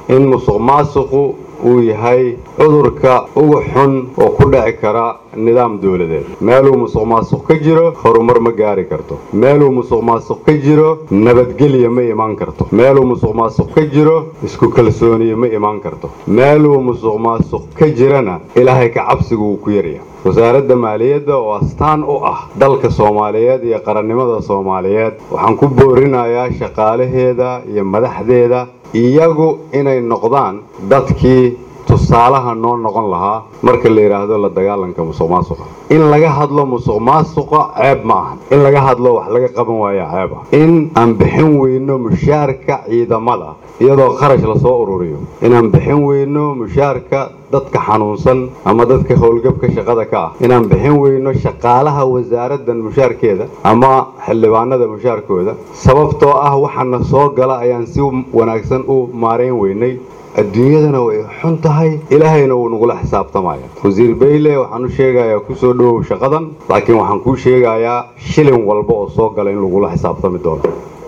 in musuq maasuqu uu yahay cudurka ugu xun oo ku dhici kara nidaam dowladeed meeluu musuq maasuq ka jiro horumar ma gaari karto meeluu musuq maasuq ka jiro nabadgelya ma imaan karto meeluu musuq maasuq ka jiro isku kalsooniye ma imaan karto meeluu musuq maasuq ka jirana ilaahay ka cabsigu wuu ku yarya wasaaradda maaliyadda oo astaan u ah dalka soomaaliyeed iyo qarannimada soomaaliyeed waxaan ku boorinayaa shaqaalaheeda iyo madaxdeeda iyagu inay noqdaan dadkii tusaalaha noo noqon lahaa marka la yidhaahdo la dagaalanka musuq maasuqa in laga hadlo musuq maasuqa ceeb ma ahan in laga hadlo wax laga qaban waaya ceeb ah in aan bixin weyno mushaarka ciidamada iyadoo kharash lasoo ururiyo inaan bixin weyno mushaarka dadka xanuunsan ama dadka howlgabka shaqada ka ah inaan bixin weyno shaqaalaha wasaaraddan mushaarkeeda ama xildhibaanada mushaarkooda sababtoo ah waxaana soo gala ayaan si wanaagsan u maarayn weynay adduunyadana way xun tahay ilaahayna wuu nagula xisaabtamaya wasiir bayle waxaan u sheegayaa kusoo dhowow shaqadan laakiin waxaan kuu sheegayaa shilin walba oo soo gala in lagula xisaabtami doono